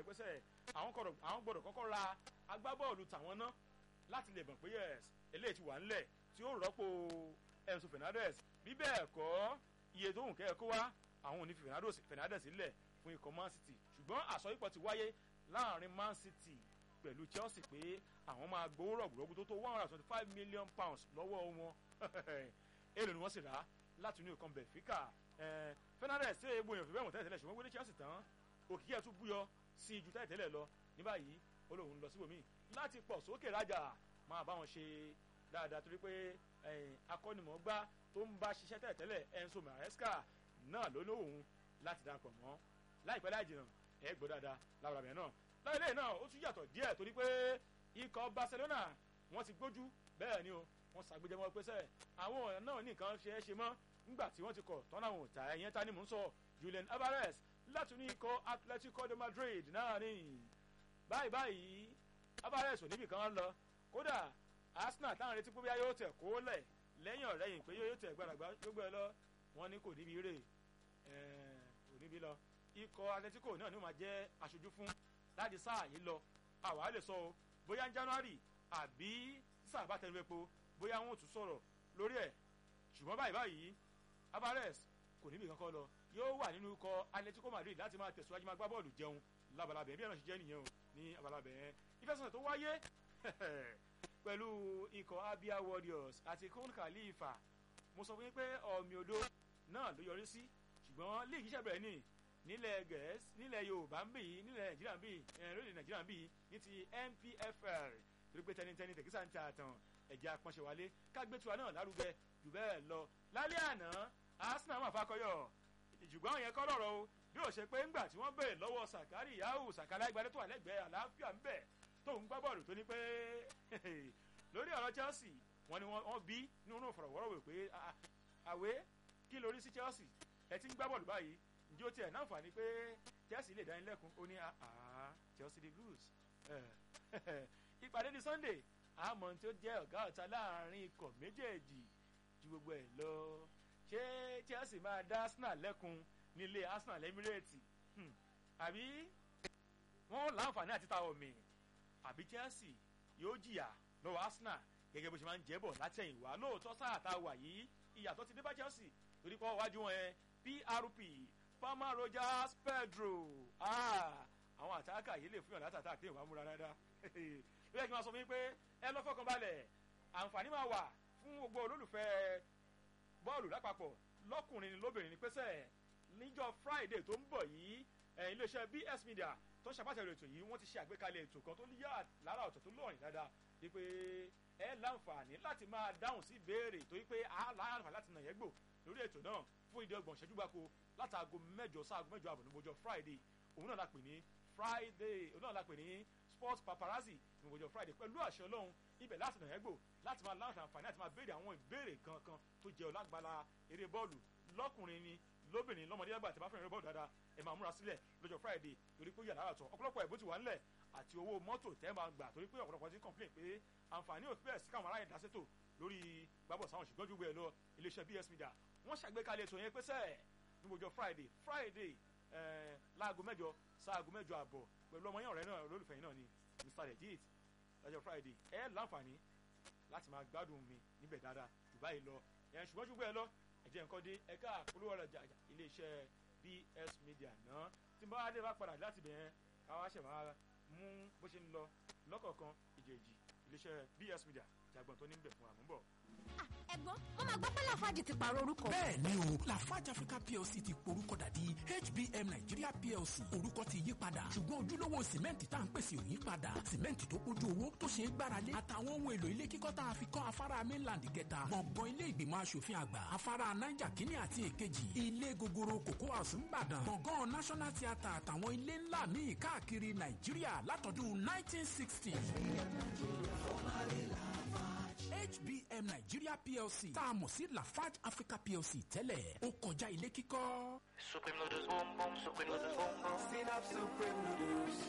pé sẹ́ àwọn gbọ́dọ̀ kọ́kọ́ ra agbábọ́ọ̀lù tàwọn ná láti lè mọ̀ pé yes eléyìí ti wà ńlẹ̀ tí ó rọ́pò Enzo Fernandez bí bẹ́ẹ̀ kọ́ iye tó hùn kẹ́ ẹ kó wá àwọn ò ní fi Fernandez lẹ̀ fún ikọ̀ Man City ṣùgbọ́n àsọyípọ̀ ti wáyé láàrin Man City pẹ̀lú Chelsea pé àwọn máa gbowó rọ̀gbùrọ̀gbù tó tó one hundred and twenty five million pounds lọ́wọ́ wọn èlò ni wọ́n sì rà láti inú ìkan Benfica Fernandez ṣe é gbóyàn fìbẹ́ wọn tẹ́lẹ̀ tẹ́lẹ̀ ṣùgbọ́n wọlé Chelsea tán òkìkí ẹ̀ tún búyọ sí ju tẹ́lẹ̀ tẹ́lẹ̀ lọ ní báyìí ó lóun lọ síbòmí láti pọ̀ sókè rájà máa bá wọn ṣe dáadáa torí pé akọ́nimọ̀ọ́gbá tó ń bá ṣiṣẹ́ tẹ́lẹ̀ tẹ́lẹ̀ Enzo Maresca náà ló lóhùn láti darapọ̀ mọ́ láìpẹ́ láì jìnnà ẹ gbọ́ dáadáa láwùrọ̀ bẹ̀rẹ̀ náà láìlẹ́ náà ó tún yàtọ̀ díẹ̀ torí pé ikọ̀ Barcelona wọ́n ti gbójú bẹ́ẹ̀ ni o wọ́n ṣàgbéjẹmọ́ pé sẹ́ àwọn ọ̀nà náà ní nǹkan ṣe é ṣe mọ́ nígbà tí wọ́n ti kọ̀ tọ́nà àwọn òtá ẹ̀yẹn ta ni mò ń sọ Julian Alvarez láti ní ikọ̀ Atletico de Madrid náà ni báyìí báyìí Alvarez ò níbì kan lọ kódà Arsenal táwọn retí pé bí yóò tẹ̀ kó lẹ̀ lẹ́yìn ọ̀rẹ́yìn pé yóò tẹ̀ gbàdàgbà gbogbo ẹ lọ wọ́n ní kò níbi rè kò níbi lọ ikọ̀ Atletico náà ni ó máa jẹ́ aṣojú fún láti sáà yìí lọ àwa lè sọ o bóyá ní January àbí sáà bá tẹnu epo bóyá wọn ò tún sọ̀rọ̀ lórí ẹ̀ ṣùgbọ́n báyìí báyìí Alvarez kò níbi kankan lọ yóò wà nínú ikọ̀ Atletico Madrid láti máa tẹ̀síwájú máa gbá bọ́ọ̀lù jẹun labalábẹ̀ bí ẹ̀rọ ṣe jẹ́ nìyẹn o ní abalábẹ̀ yẹn ìfẹsẹ̀sẹ̀ tó wáyé pẹ̀lú ikọ̀ Abia Warriors àti Khon Khalifa mo sọ fún yín pé ọ̀mì odò náà ló yọrí sí ṣùgbọ́n líìgì iṣẹ́ bẹ̀rẹ̀ ní nílẹ̀ gẹ̀ẹ́sì nílẹ̀ Yorùbá ń bì yìí nílẹ̀ Nàìjíríà ń bì yìí lórílẹ̀ Nàìjíríà ń bì yìí ní ti NPFL torí pé tẹnitẹni tẹkísà ń ta àtàn ẹ̀jẹ̀ apọ́nṣẹ́ wálé kágbétura náà lárugẹ jù bẹ́ẹ̀ lọ lálẹ́ àná Arsenal máa fakọyọ̀ ṣùgbọ́n àwọn yẹn kọ́ lọ́rọ̀ o bí ó ṣe pé ńgbà tí wọ́n bèèrè lọ́wọ́ Sàkárì Yahu Sàkálà ìgbàdé tó wà lẹ́gbẹ̀ẹ́ àlàáfíà ń bẹ̀ tó ń gbá bọ́ọ̀lù tó ní pé lórí ọ̀rọ̀ Chelsea wọ́n ní wọ́n bí nínú ìfọ̀rọ̀wọ́rọ̀ pé àwé kí lórí sí Chelsea ẹ ti ń gbá bọ́ọ̀lù báyìí ǹjẹ́ ó tiẹ̀ náǹfààní pé Chelsea lè dání lẹ́kun ó ní Chelsea the blues ìpàdé ní Sunday àmọ́ tí ó jẹ́ ọ̀gá ọ̀tá láàrin ikọ̀ méjèèjì ju gbogbo ẹ̀ lọ ṣé Chelsea máa dá Arsenal lẹ́kun nílé Arsenal Emirates àbí wọ́n láǹfààní àti ta omi àbí Chelsea yóò jìyà lọ́wọ́ Arsenal gẹ́gẹ́ bó ṣe máa ń jẹ́bọ̀ látẹ̀yìnwá lóòótọ́ sáà tá a wà yìí ìyàtọ̀ ti dé bá Chelsea torí pé wájú wọn yẹn PRP Palmer Rogers Pedro àwọn àtàkà yìí lè fún yàn látàtà àti ìwà múra dáadáa ló yẹ kí n máa sọ fún yín pé ẹ lọ fọkàn balẹ̀ àǹfààní máa wà fún gbogbo olólùfẹ́ bọ́ọ̀lù lápapọ̀ lọ́kùnrin lóbìnrin ní pẹ́sẹ́ níjọ́ Friday tó ń bọ̀ yìí iléeṣẹ́ BS Media tó ń ṣàpàtàkì ètò yìí wọ́n ti ṣe àgbékalẹ̀ ètò kan tó yá lára ọ̀tọ̀ tó lọ́rìn dáadáa wípé ẹ láǹfààní láti máa dáhùn sí ìbéèrè torí pé a láǹfààní láti nà yẹn gbò lórí ètò náà fún ìdí ọgbọ̀n ṣẹ́jú gbáko látàgò mẹ́jọ sáàgò mẹ́jọ àbọ̀ níbojọ́ Friday òun náà la pè ní Friday òun náà la pè ní sports paparazzi níbojọ́ Friday pẹ̀lú àṣẹ Ọlọ́run ibẹ̀ láti nà yẹn gbò láti máa láǹfààní àti máa béèrè àwọn ìbéèrè kankan tó jẹ́ ọlágbára eré bọ́ọ̀lù lọ́kùnrin ni lóbìnrin lọ́mọdé àgbà tí a bá fẹ́ràn eré bọ́ọ̀lù dáadáa ẹ máa múra sílẹ̀ lọ́jọ́ Friday torí pé yàrá àtọ̀ ọ̀pọ̀lọpọ̀ ẹ̀bùn ti wà ńlẹ̀ àti owó mọ́tò tẹ́ máa gbà torí pé ọ̀pọ̀lọpọ̀ ti complain pé àǹfààní ò bẹ́ẹ̀ sí káwọn aráyè dáṣètò lórí gbàbọ̀ sáwọn ṣùgbọ́n jù bẹ́ẹ̀ lọ iléeṣẹ́ BS Media wọ́n ṣàgbékalẹ̀ ètò yẹn pé sẹ́ẹ̀ níbojọ́ Friday Friday láago mẹ́jọ sáago mẹ́jọ àbọ̀ pẹ̀lú ọmọ yẹn ọ̀rẹ́ náà olólùfẹ́ yìí náà ni Mr Legit lọ́jọ́ Friday ẹ láǹfààní láti máa gbádùn mi níbẹ̀ dáadáa jù báyìí lọ ẹ̀ ṣùgbọ́n jù bẹ́ẹ̀ lọ ẹ̀jẹ̀ nǹkan dé ẹ̀ka àpolówó ọ̀rọ̀ iléeṣẹ́ BS Media náà tí n bá dé bá padà láti bẹ̀rẹ̀ káwá ṣẹ̀ máa mú bó ṣe ń lọ lọ́kọ̀ọ̀kan ìjèjì iléeṣẹ́ BS Media jàgbọ́n tó ní bẹ̀ fún àmúbọ̀. ẹ̀gbọ́n wọ́n máa gbọ́ pé Lafarge ti pààrọ̀ orúkọ. bẹ́ẹ̀ ni o Lafarge Africa PLC ti porúkọ dàdí HBM Nigeria PLC orúkọ ti yí padà ṣùgbọ́n ojúlówó sìmẹ́ǹtì tá à ń pèsè ò yí padà sìmẹ́ǹtì tó kójú owó tó ṣe é gbáralé àtàwọn ohun èlò ilé kíkọ́ tá a fi kọ́ afárá mainland kẹta gbọ̀ngàn ilé ìgbìmọ̀ asòfin àgbà afárá Niger kínní àti èkejì ilé gogoro Cocoa House ńbàdàn gbọ̀ngàn National Theatre àtàwọn ilé ńlá míì káàkiri Nàìjíríà látọdún 1960. HBM Nigeria PLC tá a mọ̀ sí Lafarge Africa PLC tẹ́lẹ̀ ó kọjá ilé kíkọ́. Supreme noodles boom boom, supreme noodles boom boom. Synapse Supreme Noodles.